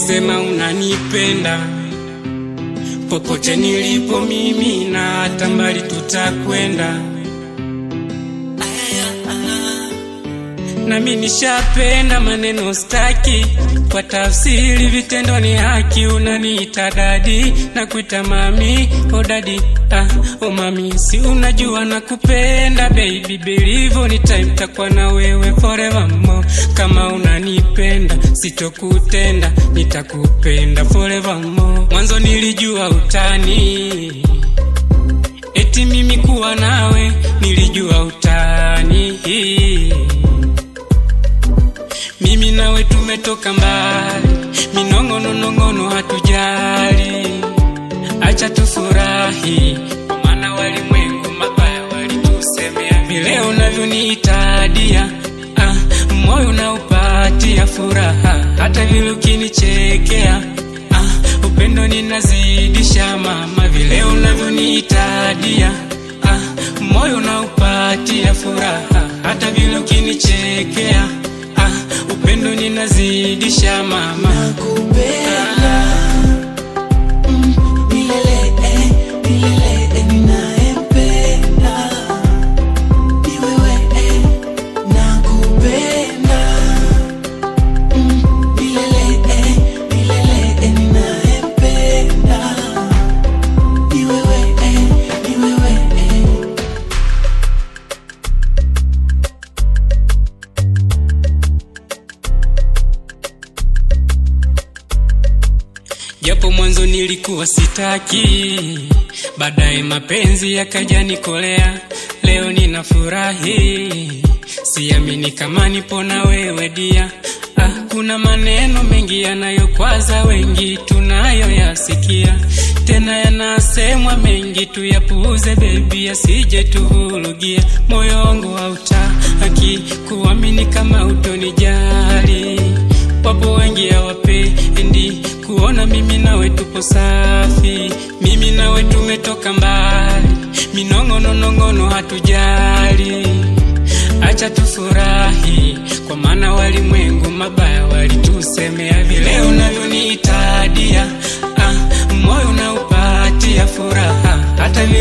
ukisema unanipenda popote nilipo mimi na hata mbali tutakwenda nami nishapenda maneno staki kwa tafsiri vitendo ni haki unaniita dadi na kuita mami o dadi ah, o mami si unajua na kupenda baby believe ni time takuwa na wewe forever more kama unanipenda sitokutenda nitakupenda forever more mwanzo nilijua utani eti mimi kuwa nawe nilijua utani mimi nawe tumetoka mbali, minong'ononong'ono hatujali, acha tufurahi, kwa maana walimwengu mabaya walitusemea. Vile unavyoniitadia ah, moyo unaupatia furaha, hata vile ukinichekea ah, upendo ninazidisha mama, vile unavyoniitadia ah, moyo unaupatia furaha, hata vile ukinichekea ah, upendo ninazidisha mama nakupenda Mm, milele eh, milele eh, ninayempenda ni wewe eh, nakupenda Mm, milele eh, milele eh, ninayempenda ni wewe eh, ni wewe eh. japo mwanzo nilikuwa sitaki, baadaye mapenzi yakaja nikolea. Leo ninafurahi, siamini kama nipo na wewe dia. Ah, kuna maneno mengi yanayokwaza wengi tunayoyasikia, tena yanasemwa mengi, tuyapuuze bebi, asije tuhulugia. Moyo wangu hautaki kuamini kama utonijali wapo wengi hawapendi kuona mimi nawe tupo safi, mimi nawe tumetoka mbali, minong'ononong'ono hatujali, acha tufurahi, kwa maana walimwengu mabaya walitusemea. Vile unavyoniitadia ah, moyo unaupatia furaha, hata vile